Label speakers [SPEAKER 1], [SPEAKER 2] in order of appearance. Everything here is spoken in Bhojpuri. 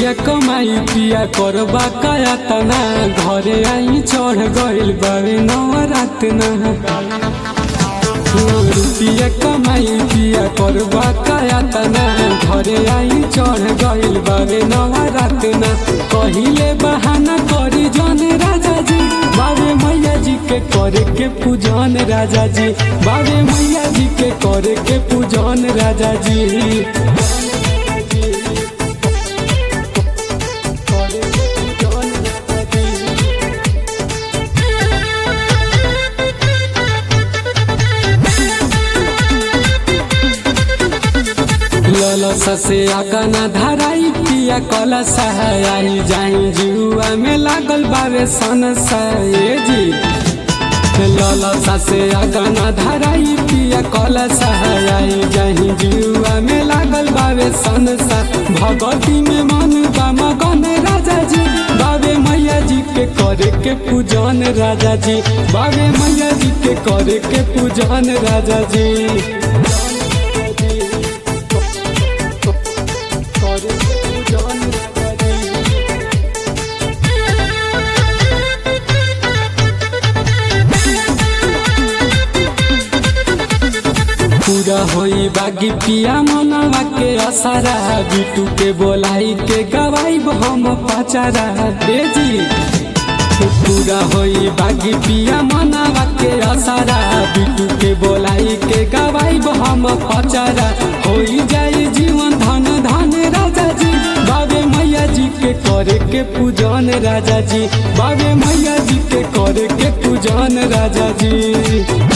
[SPEAKER 1] रुपिया कमाई पिया करबा काया तना घरे आई चढ़ गइल बावे नवरात ना रुपिया कमाई पिया करबा काया तना घरे आई चढ़ गइल बावे नवरात ना कहिले बहाना करी जन राजा जी बाबे मैया जी के करे के पूजन राजा जी बाबे मैया जी के करे के पूजन राजा जी ललसा से आकना धराई पिया कला सहाय जाई जुआ में लागल बावे सन सहे जी ललसा से आकना धराई पिया कला सहाय जाई जुआ में लागल बावे सन सा भगवती में मन बा मगन राजा जी बाबे मैया जी के करे के पूजन राजा जी बाबे मैया जी के करे के पूजन राजा जी पूरा होई बागी पिया मनवा के असरा बिटू के बोलाई के गवाई हम पचारा रे जी पूरा होई बागी पिया मनवा के असरा बिटू के बोलाई के गवाई हम पचारा होई जाई जीवन धन धन राजा जी बाबे मैया जी के करे के पूजन राजा जी बाबे मैया जी के करे के पूजन राजा जी